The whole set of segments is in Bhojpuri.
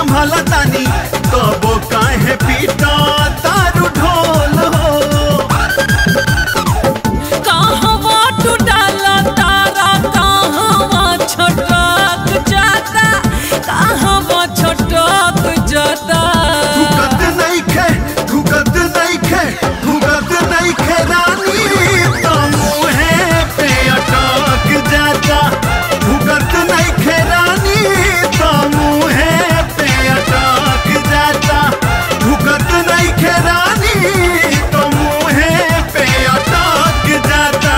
संभाला तानी तबो काहे पीटा तारू ढोल हो कहवा तू डाला तारा कहवा छोटक जाता कहवा छोटक जाता भुगत नइखे भुगत नइखे भुगत नइखे रानी तो मुहे पे अटक जाता भुगत नइखे रानी तो मुहे पे अटक जाता भुगत नइखे रानी तो मुहे पे अटक जाता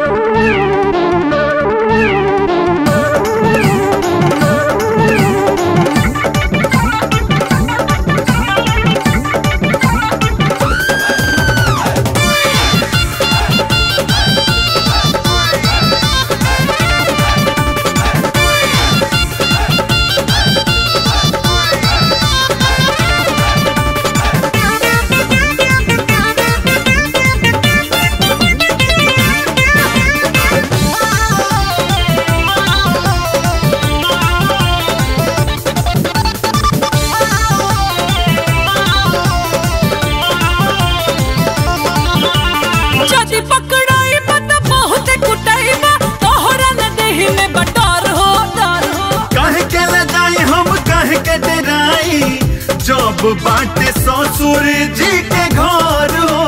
जदि पकड़ाई बत बहुत कुटाई बा तोहरा न देहि में बटार हो डर हो काहे के ले जाई हम काहे के डराई जब बाटे ससुर जी के घर हो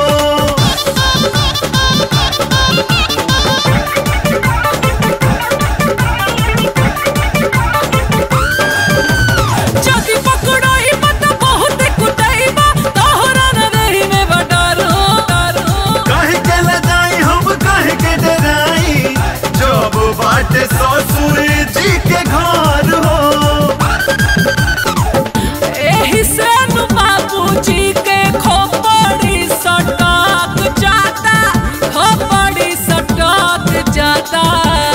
जदि पकड़ाई बत बहुत कुटाई बा तोहरा न देहि में बटार हो डर हो काहे के ले जाई हम काहे के डराई जब बाटे ससुर जी के घर हो एही से नु बाबूजी के खोपड़ी सटक जाता खोपड़ी सटक जाता